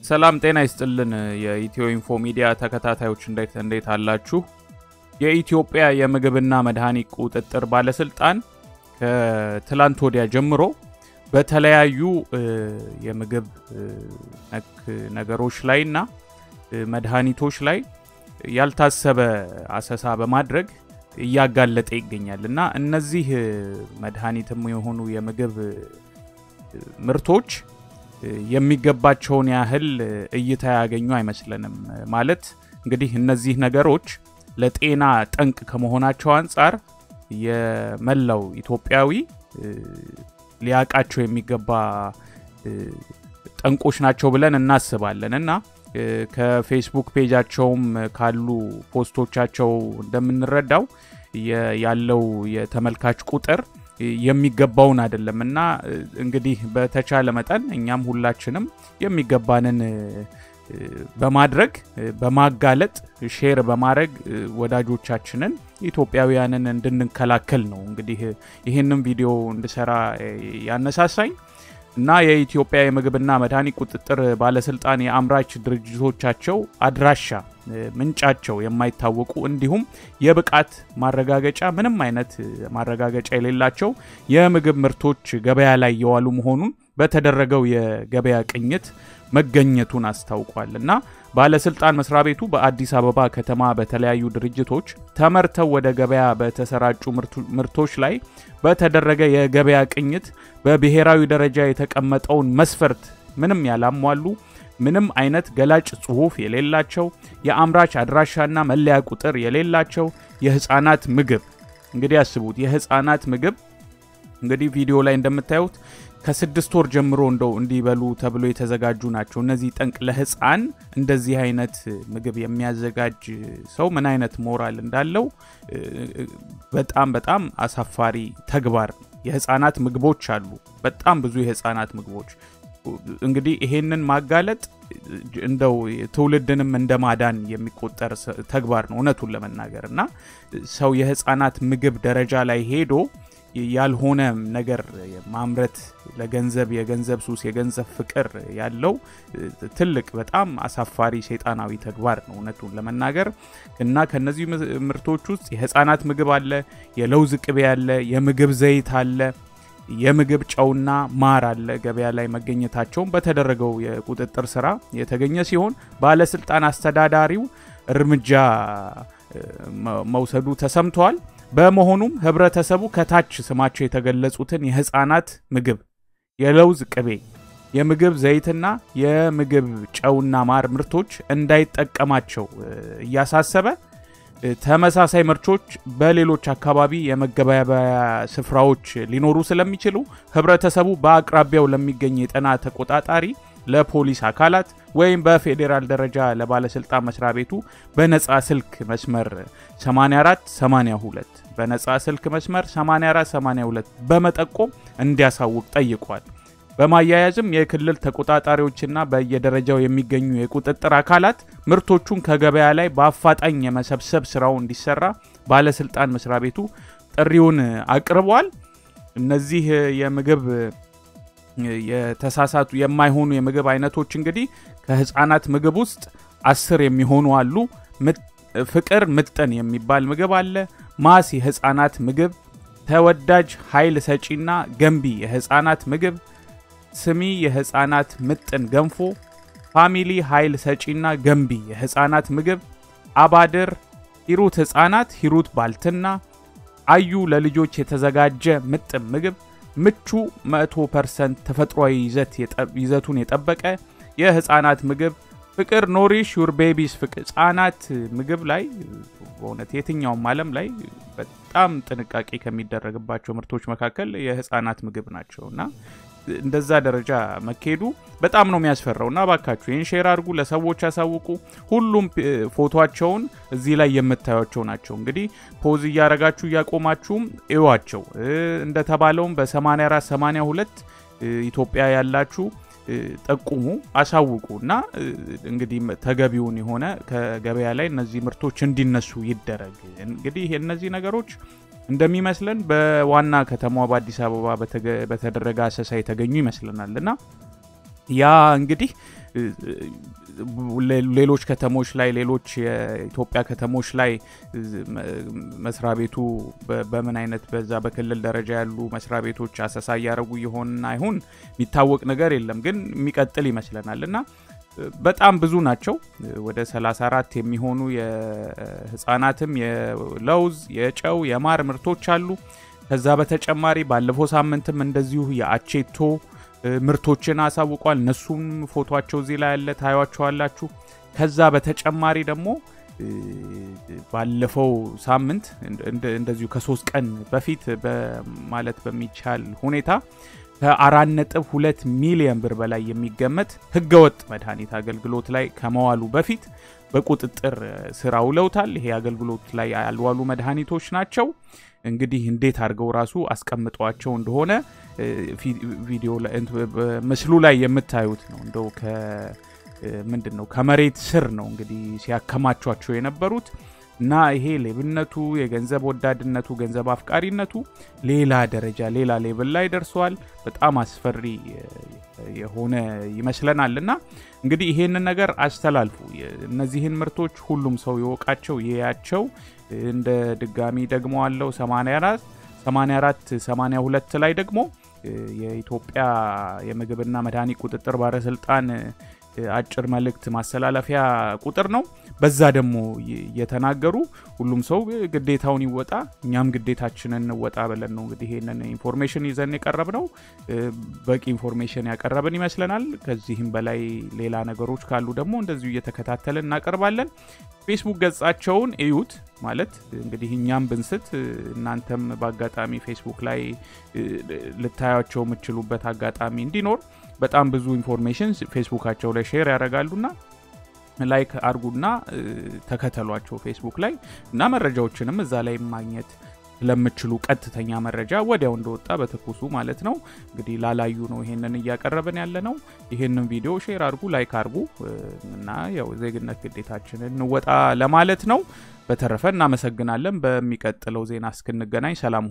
ሰላም ጤና ይስጥልን። የኢትዮ ኢንፎ ሚዲያ ተከታታዮች እንዴት እንዴት አላችሁ? የኢትዮጵያ የምግብና መድኃኒት ቁጥጥር ባለስልጣን ከትላንት ወዲያ ጀምሮ በተለያዩ የምግብ ነክ ነገሮች ላይ እና መድኃኒቶች ላይ ያልታሰበ አሰሳ በማድረግ እያጋለጠ ይገኛል እና እነዚህ መድኃኒትም የሆኑ የምግብ ምርቶች የሚገባቸውን ያህል እይታ ያገኙ አይመስለንም። ማለት እንግዲህ እነዚህ ነገሮች ለጤና ጠንቅ ከመሆናቸው አንጻር የመላው ኢትዮጵያዊ ሊያውቃቸው የሚገባ ጠንቆች ናቸው ብለን እናስባለን እና ከፌስቡክ ፔጃቸውም ካሉ ፖስቶቻቸው እንደምንረዳው ያለው የተመልካች ቁጥር የሚገባውን አይደለም እና እንግዲህ በተቻለ መጠን እኛም ሁላችንም የሚገባንን በማድረግ በማጋለጥ ሼር በማድረግ ወዳጆቻችንን ኢትዮጵያውያንን እንድንከላከል ነው እንግዲህ ይህንም ቪዲዮ እንድሰራ ያነሳሳኝ እና የኢትዮጵያ የምግብና መድኃኒት ቁጥጥር ባለስልጣን የአምራች ድርጅቶቻቸው አድራሻ ምንጫቸው የማይታወቁ እንዲሁም የብቃት ማረጋገጫ ምንም አይነት ማረጋገጫ የሌላቸው የምግብ ምርቶች ገበያ ላይ የዋሉ መሆኑን በተደረገው የገበያ ቅኝት መገኘቱን አስታውቋል እና ባለስልጣን መስሪያ ቤቱ በአዲስ አበባ ከተማ በተለያዩ ድርጅቶች ተመርተው ወደ ገበያ በተሰራጩ ምርቶች ላይ በተደረገ የገበያ ቅኝት በብሔራዊ ደረጃ የተቀመጠውን መስፈርት ምንም ያላሟሉ ምንም አይነት ገላጭ ጽሑፍ የሌላቸው የአምራች አድራሻና መለያ ቁጥር የሌላቸው የህፃናት ምግብ እንግዲህ ያስቡት የህፃናት ምግብ እንግዲህ ቪዲዮ ላይ እንደምታዩት ከስድስት ወር ጀምሮ እንደው እንዲበሉ ተብሎ የተዘጋጁ ናቸው። እነዚህ ጠንቅ ለህፃን እንደዚህ አይነት ምግብ የሚያዘጋጅ ሰው ምን አይነት ሞራል እንዳለው በጣም በጣም አሳፋሪ ተግባር ነው። የህፃናት ምግቦች አሉ፣ በጣም ብዙ የህፃናት ምግቦች። እንግዲህ ይሄንን ማጋለጥ እንደው ትውልድንም እንደ ማዳን የሚቆጠር ተግባር ነው እውነቱን ለመናገር እና ሰው የህፃናት ምግብ ደረጃ ላይ ሄዶ ያልሆነ ነገር ማምረት ለገንዘብ የገንዘብ ሱስ የገንዘብ ፍቅር ያለው ትልቅ በጣም አሳፋሪ ሰይጣናዊ ተግባር ነው እውነቱን ለመናገር እና ከነዚህ ምርቶች ውስጥ የህፃናት ምግብ አለ፣ የለውዝ ቅቤ አለ፣ የምግብ ዘይት አለ፣ የምግብ ጨውና ማር አለ። ገበያ ላይ መገኘታቸውን በተደረገው የቁጥጥር ስራ የተገኘ ሲሆን ባለስልጣን አስተዳዳሪው እርምጃ መውሰዱ ተሰምተዋል። በመሆኑም ህብረተሰቡ ከታች ስማቸው የተገለጹትን የህፃናት ምግብ፣ የለውዝ ቅቤ፣ የምግብ ዘይትና የምግብ ጨውና ማር ምርቶች እንዳይጠቀማቸው እያሳሰበ ተመሳሳይ ምርቶች በሌሎች አካባቢ የመገበያያ ስፍራዎች ሊኖሩ ስለሚችሉ ህብረተሰቡ በአቅራቢያው ለሚገኝ የጤና ተቆጣጣሪ ለፖሊስ አካላት ወይም በፌዴራል ደረጃ ለባለስልጣን መስሪያ ቤቱ በነፃ ስልክ መስመር 84 82 በነፃ ስልክ መስመር 84 82 በመጠቆም እንዲያሳውቅ ጠይቋል። በማያያዝም የክልል ተቆጣጣሪዎችና በየደረጃው የሚገኙ የቁጥጥር አካላት ምርቶቹን ከገበያ ላይ በአፋጣኝ የመሰብሰብ ስራው እንዲሰራ ባለስልጣን መስሪያ ቤቱ ጥሪውን አቅርቧል። እነዚህ የምግብ የተሳሳቱ የማይሆኑ የምግብ አይነቶች እንግዲህ ከህፃናት ምግብ ውስጥ አስር የሚሆኑ አሉ። ፍቅር ምጥን የሚባል ምግብ አለ። ማስ የህፃናት ምግብ፣ ተወዳጅ ኃይል ሰጪና ገንቢ የህፃናት ምግብ፣ ስሚ የህፃናት ምጥን ገንፎ፣ ፋሚሊ ኃይል ሰጪና ገንቢ የህፃናት ምግብ፣ አባድር፣ ሂሩት ህፃናት፣ ሂሩት ባልትና፣ አዩ ለልጆች የተዘጋጀ ምጥን ምግብ ምቹ 100% ተፈጥሯዊ ይዘቱን የጠበቀ የህፃናት ምግብ ፍቅር ኖሪሽ ዩር ቤቢስ ፍቅር ህጻናት ምግብ ላይ በእውነት የትኛውም ዓለም ላይ በጣም ጥንቃቄ ከሚደረግባቸው ምርቶች መካከል የህፃናት ምግብ ናቸው እና እንደዛ ደረጃ መካሄዱ በጣም ነው የሚያስፈራው እና ባካችሁ ይህን ሼር አድርጉ፣ ለሰዎች ያሳውቁ። ሁሉም ፎቶቸውን እዚህ ላይ የምታዩቸው ናቸው። እንግዲህ ፖዝ እያረጋችሁ እያቆማችሁም እዩዋቸው። እንደተባለውም በ84 82 ኢትዮጵያ ያላችሁ ጠቁሙ፣ አሳውቁ እና እንግዲህ ተገቢውን የሆነ ከገበያ ላይ እነዚህ ምርቶች እንዲነሱ ይደረግ። እንግዲህ እነዚህ ነገሮች እንደሚመስለን በዋና ከተማዋ በአዲስ አበባ በተደረገ አሰሳ የተገኙ ይመስለናል እና ያ እንግዲህ ሌሎች ከተሞች ላይ ሌሎች የኢትዮጵያ ከተሞች ላይ መስሪያ ቤቱ በምን አይነት በዛ በክልል ደረጃ ያሉ መስሪያ ቤቶች አሰሳ እያደረጉ ይሆንና አይሁን የሚታወቅ ነገር የለም፣ ግን የሚቀጥል ይመስለናል እና በጣም ብዙ ናቸው። ወደ 34 የሚሆኑ የህፃናትም የለውዝ፣ የጨው፣ የማር ምርቶች አሉ። ከዛ በተጨማሪ ባለፈው ሳምንትም እንደዚሁ የአቼቶ ምርቶችን አሳውቋል። እነሱም ፎቶቸው እዚህ ላይ ያለ ታዩቸዋላችሁ። ከዛ በተጨማሪ ደግሞ ባለፈው ሳምንት እንደዚሁ ከሶስት ቀን በፊት ማለት በሚቻል ሁኔታ ከአራት ነጥብ ሁለት ሚሊዮን ብር በላይ የሚገመት ህገወጥ መድኃኒት አገልግሎት ላይ ከመዋሉ በፊት በቁጥጥር ስር አውለውታል። ይሄ አገልግሎት ላይ ያልዋሉ መድኃኒቶች ናቸው። እንግዲህ እንዴት አድርገው ራሱ አስቀምጧቸው እንደሆነ ቪዲዮ ምስሉ ላይ የምታዩት ነው። እንደው ምንድን ነው ከመሬት ስር ነው እንግዲህ ሲያከማቿቸው የነበሩት እና ይሄ ሌብነቱ፣ የገንዘብ ወዳድነቱ፣ ገንዘብ አፍቃሪነቱ ሌላ ደረጃ ሌላ ሌብል ላይ ደርሰዋል። በጣም አስፈሪ የሆነ ይመስለናል። እና እንግዲህ ይሄንን ነገር አስተላልፉ። እነዚህን ምርቶች ሁሉም ሰው ይወቃቸው፣ ይያቸው። እንደ ድጋሚ ደግሞ አለው 84 84 82 ላይ ደግሞ የኢትዮጵያ የምግብና መድኃኒት ቁጥጥር ባለስልጣን አጭር መልእክት ማስተላለፊያ ቁጥር ነው። በዛ ደግሞ እየተናገሩ ሁሉም ሰው ግዴታውን ይወጣ፣ እኛም ግዴታችንን እንወጣ ብለን ነው እንግዲህ ይሄንን ኢንፎርሜሽን ይዘን የቀረብ ነው። በቂ ኢንፎርሜሽን ያቀረብን ይመስለናል። ከዚህም በላይ ሌላ ነገሮች ካሉ ደግሞ እንደዚሁ እየተከታተልን እናቀርባለን። ፌስቡክ ገጻቸውን እዩት። ማለት እንግዲህ እኛም ብንስት እናንተም በአጋጣሚ ፌስቡክ ላይ ልታያቸው የምችሉበት አጋጣሚ እንዲኖር በጣም ብዙ ኢንፎርሜሽን ፌስቡካቸው ላይ ሼር ያደርጋሉና ላይክ አርጉና ተከተሏቸው ፌስቡክ ላይ እና መረጃዎችንም እዛ ላይ ማግኘት ስለምችሉ ቀጥተኛ መረጃ ወዲያው እንደወጣ በትኩሱ ማለት ነው። እንግዲህ ላላዩ ነው ይሄንን እያቀረብን ያለ ነው። ይሄንን ቪዲዮ ሼር አርጉ፣ ላይክ አርጉ እና ያው ዜግነት ግዴታችንን እንወጣ ለማለት ነው። በተረፈ እናመሰግናለን። በሚቀጥለው ዜና እስክንገናኝ ሰላም።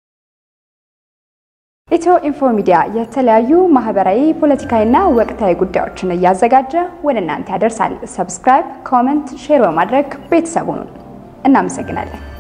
ኢትዮ ኢንፎ ሚዲያ የተለያዩ ማህበራዊ፣ ፖለቲካዊና ወቅታዊ ጉዳዮችን እያዘጋጀ ወደ እናንተ ያደርሳል። ሰብስክራይብ፣ ኮመንት፣ ሼር በማድረግ ቤተሰቡን እናመሰግናለን።